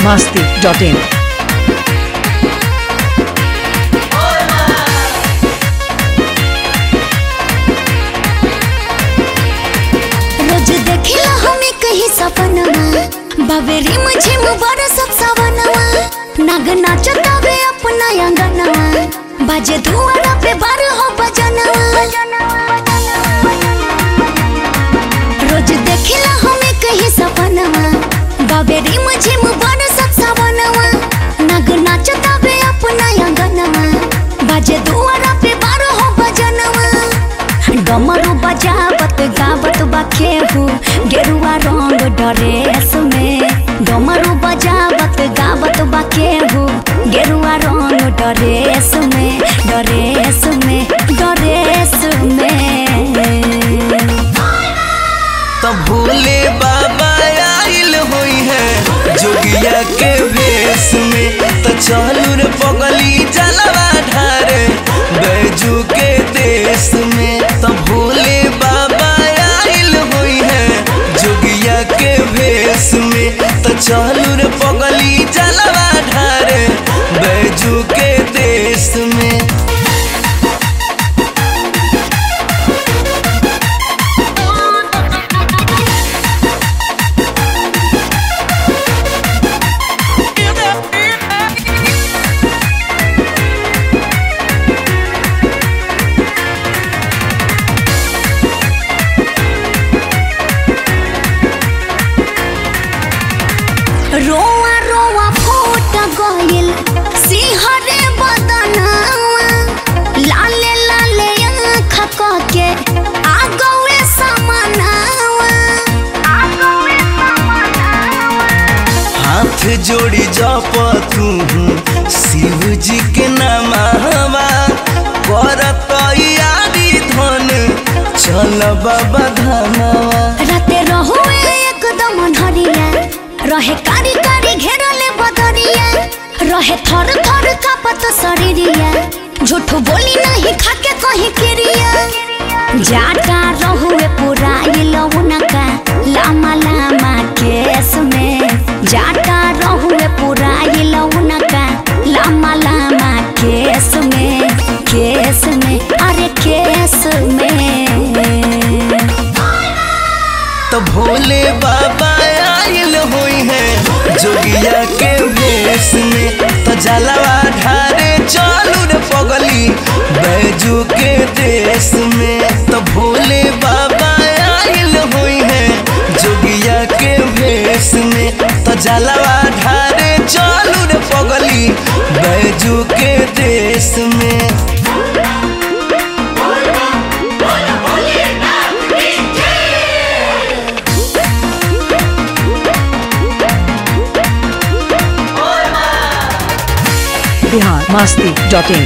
biharmasti.in रोज देखिला हमें कहीं सपनवा बाबेरी मुझे मुबारक सब सवनवा नाग नाचतावे अपना अंगनवा बाजे धुआरा पे बार हो बजनवा रोज देखिला हमें कहीं सपनवा बाबेरी मुझे मुबारक सब सवनवा नाग नाचतावे अपना अंगनवा बाजे धुआरा पे बार हो बजनवा डमरू बजावत गावत बखेहू गेरुआ रंग ड्रेस में डमरू बजावत गावत बखेहू गेरुआ रंग ड्रेस में ड्रेस में ड्रेस में तो भोले बाबा आइल होई है जोगिया के भेष में तो चलू रे पगली जलवा ढारे बैजू के देश में तो भोले बाबा आइल होई है जोगिया के भेष में तो चलू रे पगली जलवा ढारे बैजू के देश में रोआ रोआ फूट गइल सिंहरे बदनवा लाले लाले आँख के आ गए समानवा आ गए समानवा हाथ जोड़ी जप तू शिव जी के नामा करत यारी धन चल बाबा धामावा राते रहुए एकदम अन्हरिया रहे कारी कारी घेरले बदरिया रहे थर थर कापत शरीरिया झूठ बोली नहीं खाके कहीं किरिया जाटा रहुए पूरा लौनका लामा लामा केस में जाटा रहुए पूरा लौनका लामा लामा केस में केस में अरे केस में तो भोले बाबा आइल होई है जोगिया के भेष में तो जलवा ढारे चलू रे पगली बैजू के देश में तो भोले बाबा आइल होई है जोगिया के भेष में तो जलवा ढारे चलू रे पगली बैजू के देश में biharmasti.in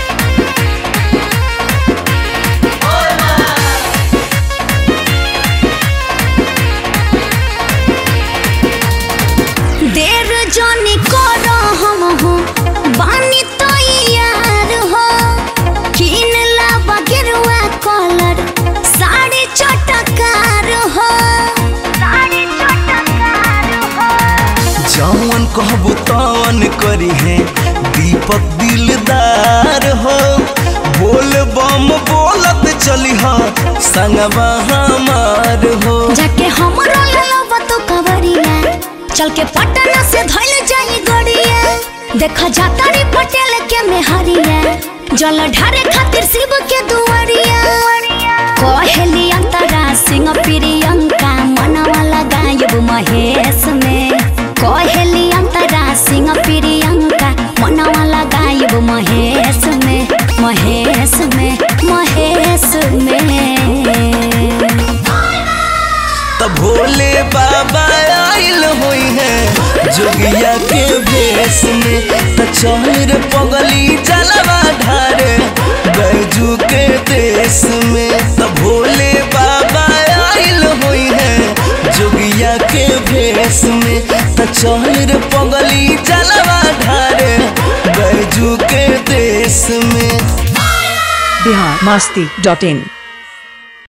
देर जानी करो हम हो बानी तो यार हो किन लाबा गिरुआ कलर साड़ी चटकार हो साड़ी चटकार हो जौन कहबो तवन करी है दीपक दिलदार हो बोल बम बोलत चली हा संगवा हमार हो जाके हमरो ललबा तो कवरिया चल के पटना से धइल जाई गड़िया देखा जाता रे पटेल के मेहरिया जल ढारे खातिर शिव के दुआरिया कहेली अंतरा सिंह प्रियंका मनवा लगायब महेश में कहेली अंतरा सिंह प्रियंका मनवा लगायब महेश में महेश में महेश में तो भोले बाबा आइल होई है जोगिया के भेष में तो चौर पगली जलवा ढारे बैजू के देश में तो भोले बाबा आइल होई है जोगिया के भेष में तो चौर पगली जलवा ढारे बैजू के देश में biharmasti.in